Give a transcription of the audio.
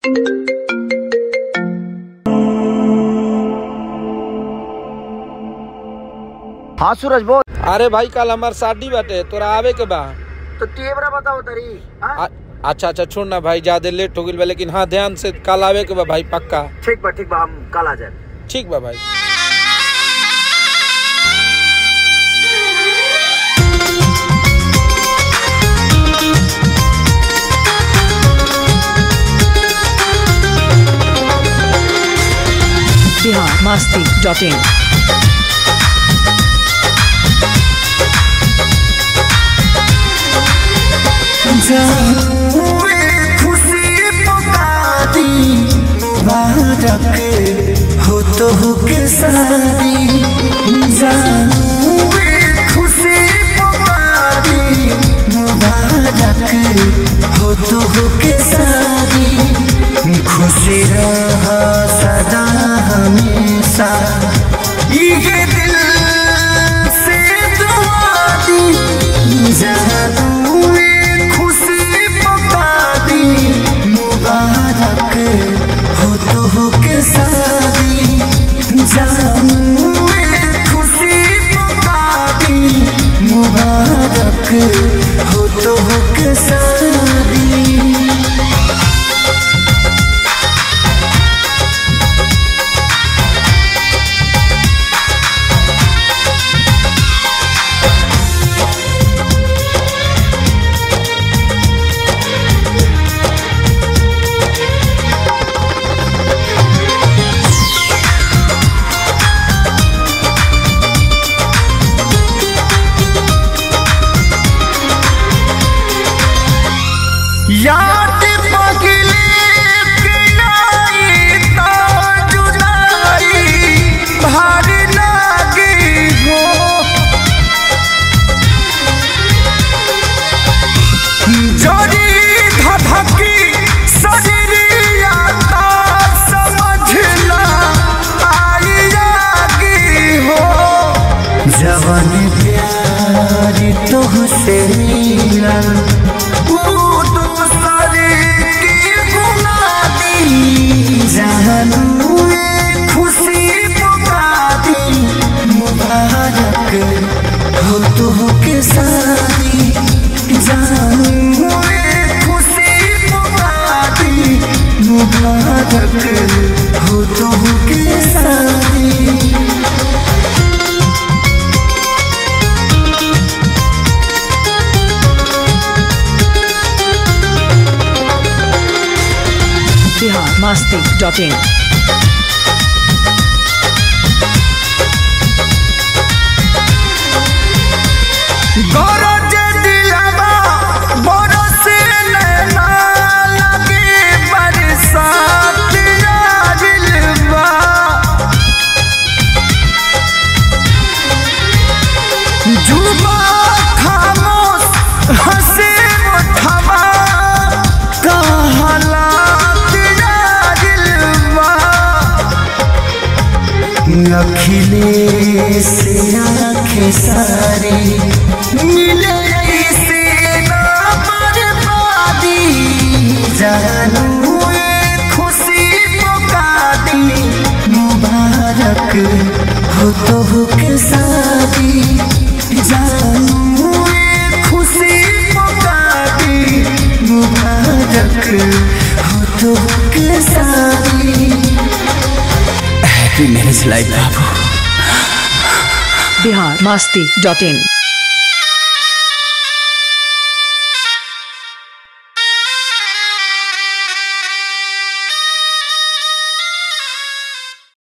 हाँ सूरज बोल अरे भाई कल हमार शादी बाटे तोरा आवे के बा तो तेवरा बताओ तरी हाँ? आ- अच्छा अच्छा छोड़ ना भाई ज्यादा लेट हो गई बा लेकिन हाँ ध्यान से कल आवे के बा भाई पक्का ठीक बा ठीक बा हम कल आ जाए ठीक बा भाई बिहार मस्ती डॉट इन खुशी पुकारी मुबारक हो तो हो के सारी जानू खुशी पुकारी मुबारक हो तो हो के सारी खुशी रहा सदा हमेशा ये दिल से दुआ दी जानू खुशी पुकारी मुबारक हो तो हो के सारी जानू खुशी पुकारी मुबारक हो तो हो के सारी याद पगले के आई तो जुदाई भार लागे हो जोड़ी धधकी शरीरिया ता समझना आई आगे हो जवन प्यार तुहसे मिला वो दूसरे की गुना दी जानू ये खुशी पुका दी मुबारक हो तो हो के सारी जानू ये खुशी पुका दी मुबारक हो तो हो के सारी बिहार मस्ती डॉट इन गरज दिलवा बरस नैना लगे बरसात आजिलवा जुबा खामोश हंसे मुठवा कहलात आजिलवा अखिलेश आंखें सारी मिले से ना बर्बादी जानू ये खुशी पुका दी मुबारक हो तो हो के शादी जानू ये खुशी पुका दी मुबारक हो तो हो के शादी हैप्पी मैरिज लाइफ बाबू बिहार मस्ती डॉट इन